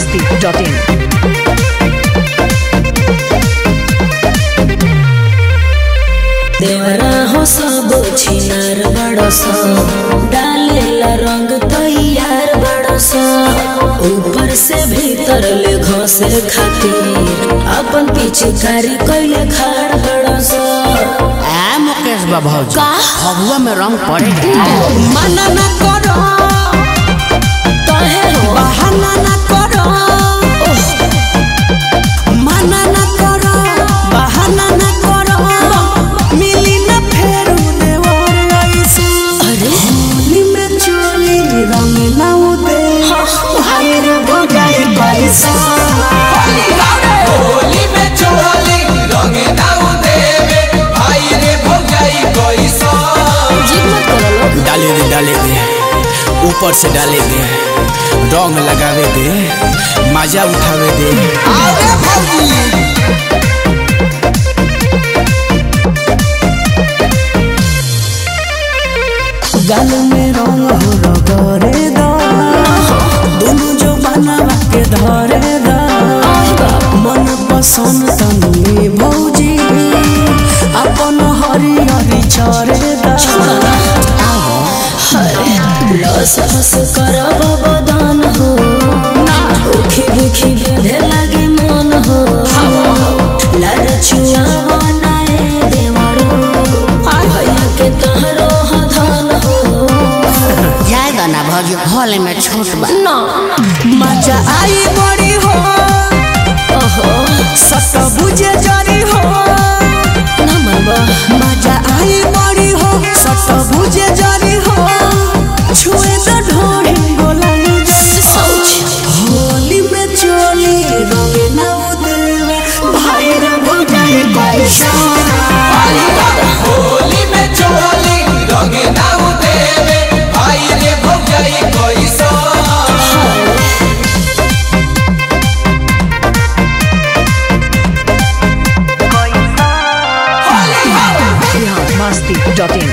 masti.in. देवरा हो सब छिनार बड़स डालेला रंग तैयार बड़स ऊपर से भीतर ले घसे खातिर अपन पीछे कारी कैले खाड़ बड़स आ मुकेश बाबू का फगुआ में रंग पड़ेगा मना न करो कहे हो बहाना ना करो मना ना करो बहाना ना करो मिली ना फेर उन्हें और ऐसे अरे होली में चोली रंग ना उदे भाई रे भगाई पैसा होली में चोली रंगे दाऊ देवे भाई रे भौजाई कैसा जिद मत करो लोग डाले दे डाले दे ऊपर से डाले दे रंग लगावे दे मजा उठावे दे अरे भौजी गल में रंग हो रगरे दा दोनों जो बनवा के धरे दा मन पसंद तनी भौजी अपन हरी हरी चरे दा लस फस करब बदन हो उखी बुखी बेधे लागे मन हो लड़ छुआ बनाए देवरो भैया के तहरो धन हो जाएगा ना भौजी हॉल में छोट बा ना मजा आई बड़ी हो ओहो सत बुझे जरी हो ना मरबा मजा आई बड़ी हो सत बुझे जरी हो छुए तो ढोरी बोलाई सोच होली में चोली रंगे ना उदेवे भाई रे भगाई पैसा होली में चोली रंगे दाऊ देवे भाई रे भौजाई कैसा masti.in.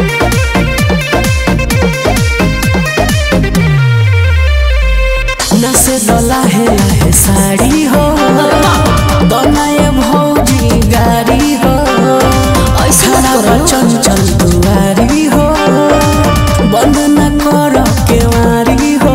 नसे दला है लहे साड़ी हो बनाए भौजी गाड़ी हो ऐसा मत खड़ा करो। चंचल दुआरी हो बंद न कर केवारी हो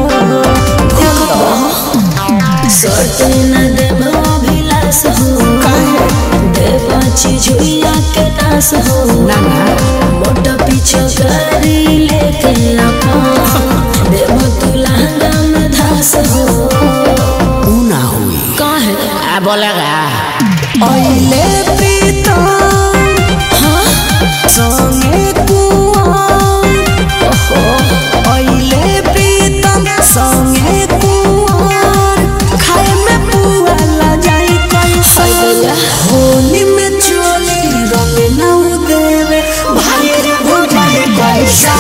सोते न देव अभिलाष हो देव झुइया के दास हो मोटा पीछे गाड़ी लेके अपन देव तू लहंगा में धास हो ऊ ना हुई काहे आ बोलेगा ओइले प्रीतम हाँ संगे कुआं ओइले प्रीतम संगे कुआं खाए में पुआ ला जाई कैसे भैया होली में चोली रंग न देवे भाई रे भगाई कैसा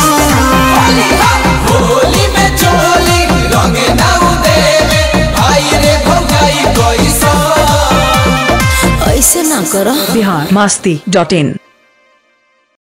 होली में चोली रंगे दाऊ देवे भाई रे भौजाई कैसा ऐसे ना करो Bihar masti.in.